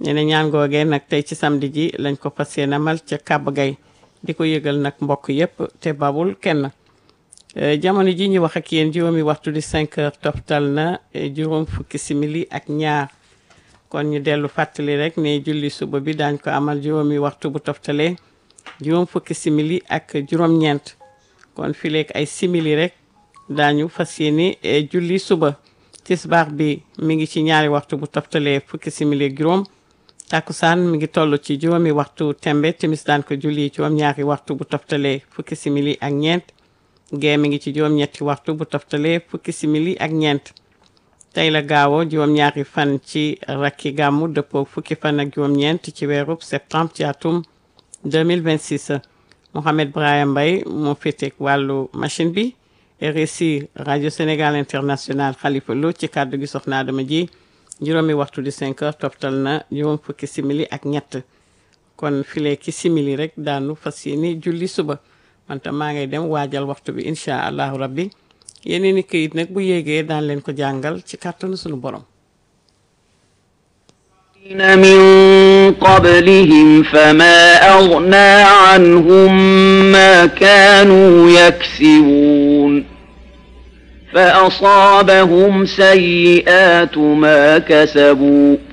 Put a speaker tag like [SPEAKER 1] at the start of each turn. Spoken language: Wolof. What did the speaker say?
[SPEAKER 1] ñu ne ñaan googee nag tey ci samedi ji lañ ko fas yéene amal ca Kaba Gay di ko yëgal nag mbokk yépp te babul kenn jamono ji ñu wax ak yéen juróomi waxtu di 5 heures toftal na juróom fukki simili ak ñaar kon ñu dellu fàttali rek ne julli suba bi daañ ko amal juróomi waxtu bu toftalee juróom fukki simili ak juróom-ñeent kon fileeg ay simili rek daañu fas yéene julli suba tisbaar bi mi ngi ci ñaari waxtu bu toftalee fukki simili ak juróom takkusaan mi ngi toll ci juróomi waxtu tembe timis daan ko julli juróom ñaari waxtu bu toftalee fukki simili ak ñeent gee mi ngi ci juróom ñetti waxtu bu toftalee fukki simili ak ñeent tey la gaawo juróom ñaari fan ci rakki gàmmu dëppoo fukki fan ak juróom ñeent ci weerub septembre ci atum 2026 Mohamed Brahim Mbaye moo féeteeg wàllu machine bi RSI rajo Sénégal international Khalifa Lo ci kàddu gi soxna Adama ji juróomi waxtu di 5 heures toftal na juróom fukki simili ak ñett kon file ki simili rek daanu fas yéene julli suba wante maa ngay dem waajal waxtu bi incha allahu rabbi yeneen i këyit nag bu yéegee daan leen ko jàngal ci kàttanu sunu borom
[SPEAKER 2] من قبلهم فما أغنى عنهم ما كانوا يكسبون فأصابهم سيئات ما كسبوا